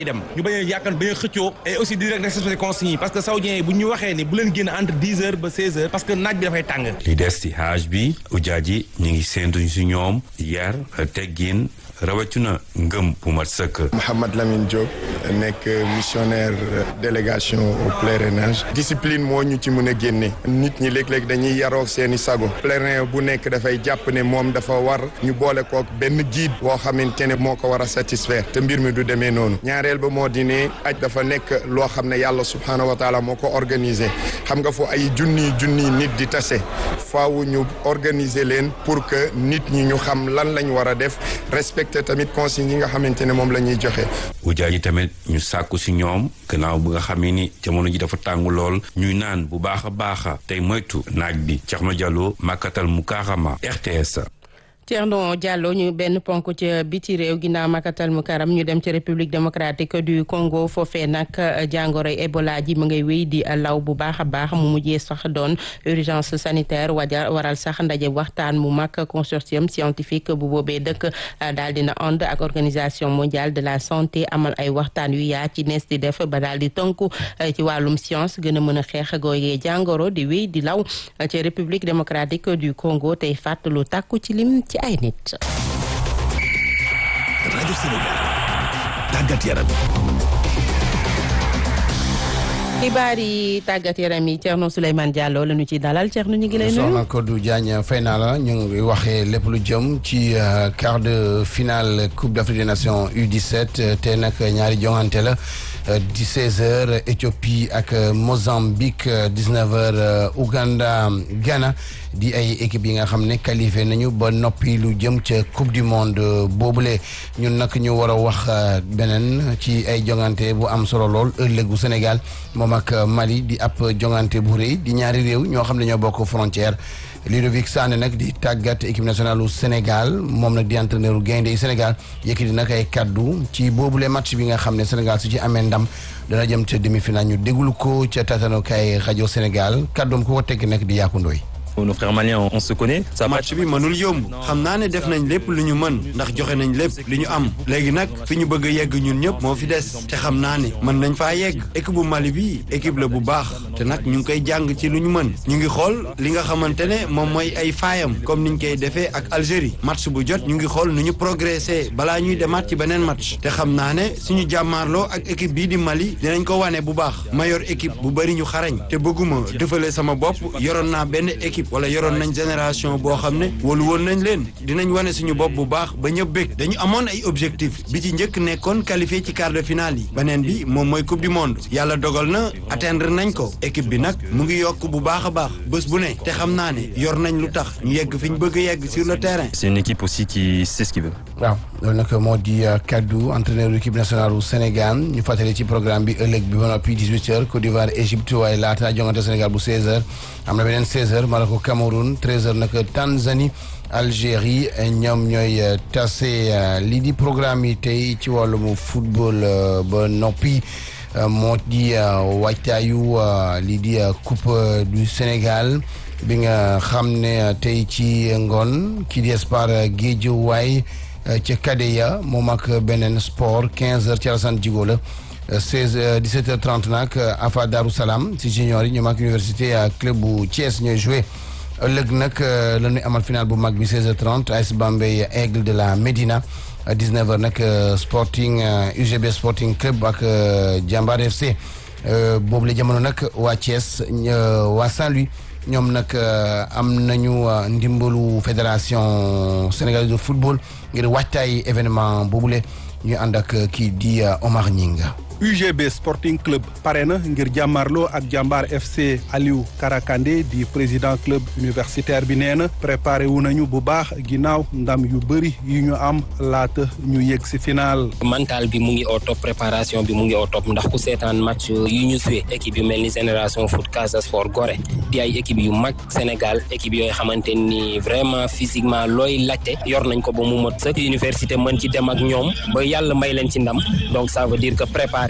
dem ñu bañ a yàkkan bañ a xëccoo et aussi di rek respecté consignes yi parce que saoudiens yi bu ñu waxee ni bu leen génn entre dix heures ba seize heures parce que naaj bi dafay tàng li des ci hajj bi ujaaj yi ñu ngi séentuñ si ñoom yar teggin rawatina ngëm bu mat sëkk. Mouhamad Lamine Diop nekk missionnaire délégation au pèlerinage discipline moo ñu ci mën a génne nit ñi léeg-léeg dañuy yaroo seeni sago pèlerin bu nekk dafay jàpp ne moom dafa war ñu boole kook benn guide boo xamante ne moo ko war a satisfaire te mbir mi du demee noonu ñaareel ba moo di ne aj dafa nekk loo xam ne yàlla subhaanahu wa taala moo ko organisé xam nga fu ay junniy junniy nit di tase faaw ñu organiser leen pour que nit ñi ñu xam lan lañ war a def respect te tamit consignes yi nga xamante ne moom la ñuy joxe. ujaaj yi tamit ñu sàkku si ñoom gannaaw bu nga xamee ni jamono ji dafa tàng lool ñuy naan bu baax a baax tey moytu naaj bi Thierno Diallo Makatal Mukarama RTS. Thierno Diallo ñu benn ponk ci biti réew ginnaaw makatal mu karam ñu dem ci république démocratique du Congo foofee nag jàngoroy Ebola ji mu ngay wéy di law bu baax a baax mu mujjee sax doon urgence sanitaire waja waral sax ndaje waxtaan mu mag consortium scientifique bu boobee dëkk daal dina ànd ak organisation mondiale de la santé amal ay waxtaan yu yaa ci nees di def ba daal di tënku ci wàllum science gën a mën a xeex gooyee jàngoro di wéy di law ci république démocratique du Congo tey fàttalu tàkku ci lim ci ay nit. rajo Sénégal tàggat yaram. xibaar yi tàggat yaram yi Thierno Souleymane Diallo la ñu ci dalal Thierno ñu ngi lay nuyu. soxna Kodou Diagne fay naa la ñu ngi waxee lépp lu jëm ci quart de finale Coupe d'Afrique des Nations U17 te nag ñaari jongante la di 16h Éthiopie ak Mozambique 19h Ouganda Ghana di ay équipe yi nga xam ne qualifié nañu ba noppi lu jëm ca Coupe du Monde boobule ñun nag ñu war a wax beneen ci ay jongante bu am solo lool ëllëgu Sénégal moom ak Mali di ab jongante bu rëy di ñaari réew ñoo xam ne ñoo bokk frontière Ludovic Sané nag di tàggat équipe nationale u Sénégal moom nag di entraîneur u gaynde yi Sénégal yëkkati nag ay kaddu ci boobule match bi nga xam ne Sénégal su ci amee ndam dana jëm ca demi-finale ñu déglu ko ca tatanokaay rajo Sénégal kaddoom ku ko tekk nag di Yakou Ndoye nos frères maliens on se connaît. match bi mënul yomb xam naa ne def nañ lépp lu ñu mën ndax joxe nañ lépp li ñu am léegi nag fi ñu bëgg a yegg ñun ñëpp moo fi des te xam naa ne mën nañ faa yegg équipe bu Mali bi équipe la bu baax te nag ñu ngi koy jàng ci lu ñu mën ñu ngi xool li nga xamante ne moom mooy ay faayam comme niñ koy defee ak Algérie match bu jot ñu ngi xool nu ñu progressé balaa ñuy demaat ci beneen match te xam naa ne suñu jàmmaarloo ak équipe bii di Mali dinañ ko wane bu baax ma yor équipe bu bëri ñu xarañ te bëgguma defalee sama bopp yoroon naa benn équipe wala yoroon nañ génération boo xam ne wóolu woon nañ leen dinañ wane suñu bopp bu baax ba ñëpp bég dañu amoon ay objectif bi ci njëkk nekkoon qualifié ci quart de finale yi beneen bi moom mooy coupe du monde yàlla dogal na atteindre nañ ko équipe bi nag mu ngi yokk bu baax a baax bés bu ne te xam naa ne yor nañ lu tax ñu yegg fi ñu bëgg a yegg sur le terrain. c'est une équipe aussi qui sait ce qu'il veut. waaw loolu nag moo di kaddu entraîneur équipe nationale bu Sénégal ñu fàttali ci programme bi ëllëg bi ba noppi 18h Côte d'Ivoire Égypte waaye laata jongante Sénégal bu 16h am na beneen 16h Maroc Cameroun 13h nag Tanzanie Algérie ñoom ñooy tase lii di programme yi tey ci wàllum football ba noppi moo di waajtaayu lii di coupe du Sénégal bi nga xam ne tey ci ngoon kii di Espoir Guédiawaye ca Kadeya moom ak beneen sport 15h ci Alassane Djigo la 16 17h30 nag Afa Darou Salam si junior yi ñoom ak université club bu Thiès ñooy joué ëllëg nag la ñuy amal final bu mag bi 16h30 AS Bambey Aigle de la Médina 19h nag Sporting UGB Sporting Club ak Jambar FC boobu la jamono nag waa Thiès waa Saint-Louis. ñoom nag am nañu ndimbalu fédération sénégalaise de football ngir waajtaay événement boobule ñu ànd ak kii di Omar Ñinga UGB Sporting Club pare na ngir jàmmarloo ak jàmbaar FC Aliou Karakande di président club universitaire bi nee na préparé wu nañu bu baax ginnaaw ndam yu bëri yu ñu am laata ñu yegg si final. mental bi mu ngi au top préparation bi mu ngi au top ndax ku seetaan match yu ñu suwe équipe yu mel ni génération foot Casa Sport Gorée di ay équipe yu mag Sénégal équipe yooyu xamante ni vraiment physiquement looy laajte yor nañ ko ba mu mot sëkk université mën ci dem ak ñoom ba yàlla may leen ci ndam donc ça veut dire que préparé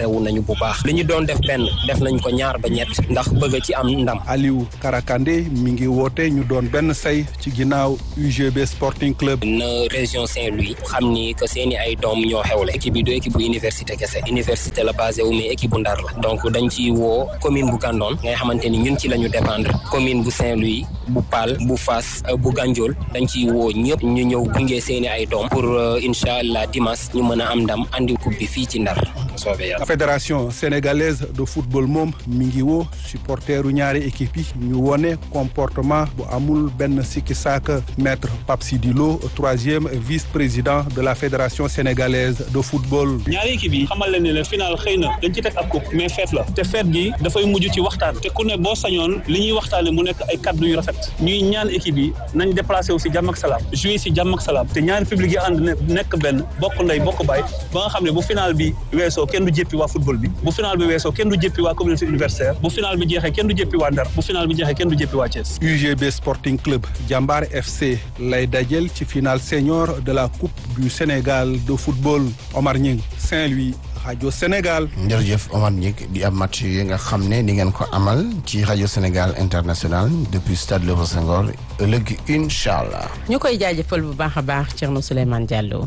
préparé wu nañu bu baax li ñu doon def benn def nañ ko ñaar ba ñett ndax bëgg ci am ndam. Aliou Karakande mi ngi woote ñu doon benn say ci ginnaaw UGB Sporting Club. na région Saint-Louis xam ni que seeni ay doom ñoo xewle équipe bi du équipe bu université kese université la basé wu mais équipe bu ndar la donc dañ ci woo commune bu Gandon ngay xamante ni ñun ci la ñu dépendre commune bu Saint-Louis bu Paal bu Fass bu Gandiol dañ ciy woo ñëpp ñu ñëw gunge seeni ay doom pour incha allah dimanche ñu mën a am ndam andi coupe bi fii ci ndar soobee yàlla. fédération sénégalaise de football moom mi ngi woo supporteru ñaari équipe yi ñu wone comportement bu amul benn sikki saaka maître Pape Sidi Lo troisième vice-président de la fédération sénégalaise de football. ñaari équipe yi xamal leen ne le final xëy na dañ ci teg ab coupe mais feet la te feet gi dafay mujj ci waxtaan te ku ne boo sañoon li ñuy waxtaane mu nekk ay kaddu yu rafet ñuy ñaan équipe yi nañ déplacé wu si jàmm ak salaam jouer si jàmm ak salaam te ñaari public yi ànd nekk benn bokk ndey bokk baay ba nga xam ne bu final bi weesoo kenn du jéppi waa football bi bu final bi weesoo kenn du jéppi waa communauté universitaire bu final bi jeexee kenn du jéppi waa Ndar bu final bi jeexee kenn du jéppi waa Thiès. UGB Sporting Club Jambar FC lay dajel ci final senior de la coupe du Sénégal de football Omar Ñing Saint-Louis rajo Sénégal. jërëjëf Omar Ñing di ab match yi nga xam ne di ngeen ko amal ci rajo Sénégal international depuis stade Léopold Senghor ëllëg incha allah. ñu koy jaajëfal bu baax a baax Thierno Souleymane Diallo.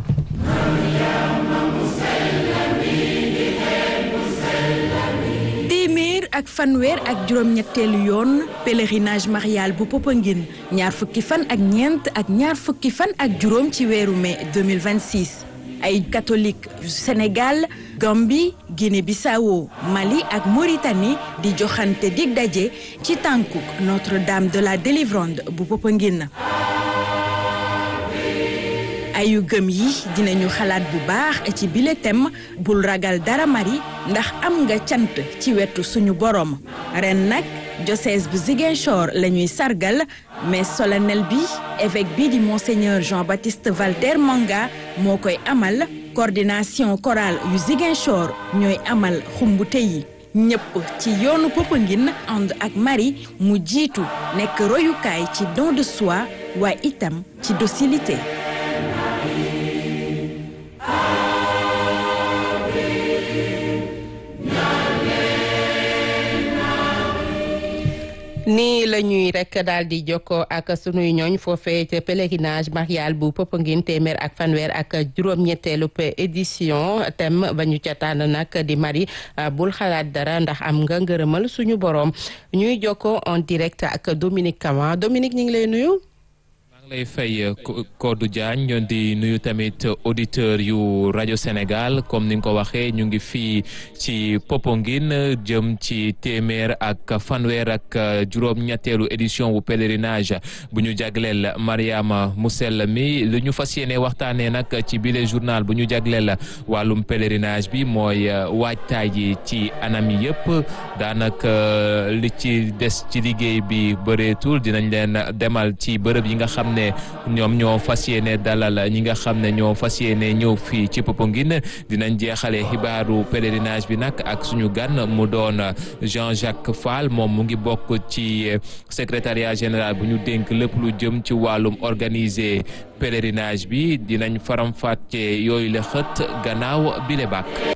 ak fanweer ak juróom-ñetteelu yoon pèlerinage marial bu Popenguine ñaar fukki fan ak ñeent ak ñaar fukki fan ak juróom ci weeru mai 2026 ay catholique yu Sénégal Gambie Guinée-Bissau Mali ak Mauritanie di joxante dig daje ci tànkuk Notre-Dame de la Délivrande bu Popenguine ayu gëm yi dinañu xalaat bu baax ci bile thème bul ragal dara mari ndax am nga cant ci wetu suñu borom ren nag diocèse bu Ziguinchor la ñuy sargal mais solennel bi évêque bi di monseigneur Jean-Baptiste Valter Manga moo koy amal coordination chorale yu Ziguinchor ñooy amal xumbute yi ñëpp ci yoonu Popenguine ànd ak mari mu jiitu nekk royukaay ci don de soi waaye itam ci docilité nii la ñuy rek daal di jokkoo ak sunuy ñooñ foofee ca pèlerinage marial bu Popenguine téeméer ak fanweer ak juróom-ñetteelu édition thème ba ñu ca tànn nag di mari bul xalaat dara ndax am nga ngërëmal suñu borom ñuy jokkoo en direct ak Dominique Kama Dominique ñu ngi lay nuyu. lay fay Codou Diagne ñoon di nuyu tamit auditeur yu rajo Sénégal comme ni nga ko waxee ñu ngi fii ci Popenguine jëm ci téeméer ak fanweer ak juróom-ñetteelu édition wu pèlerinage bu ñu jagleel Mariama mu sell mi lu ñu fas yéene waxtaanee nag ci bile journal bu ñu jagleel wàllum pèlerinage bi mooy waajtaay ji ci anam yi yëpp daanaka li ci des ci liggéey bi bëreetul dinañ leen demal ci bërëb yi nga xam ne ñoom ñoo fas yéene dalal ñi nga xam ne ñoo fas yéene ñëw fii ci Popenguine dinañ jeexale xibaaru pèlerinage bi nag ak suñu gan mu doon Jean-Jacques Fall moom mu ngi bokk ci secrétariat général bu ñu dénk lépp lu jëm ci wàllum organiser pèlerinage bi dinañ faram-fàcce yooyu la xët gannaaw bile bàkk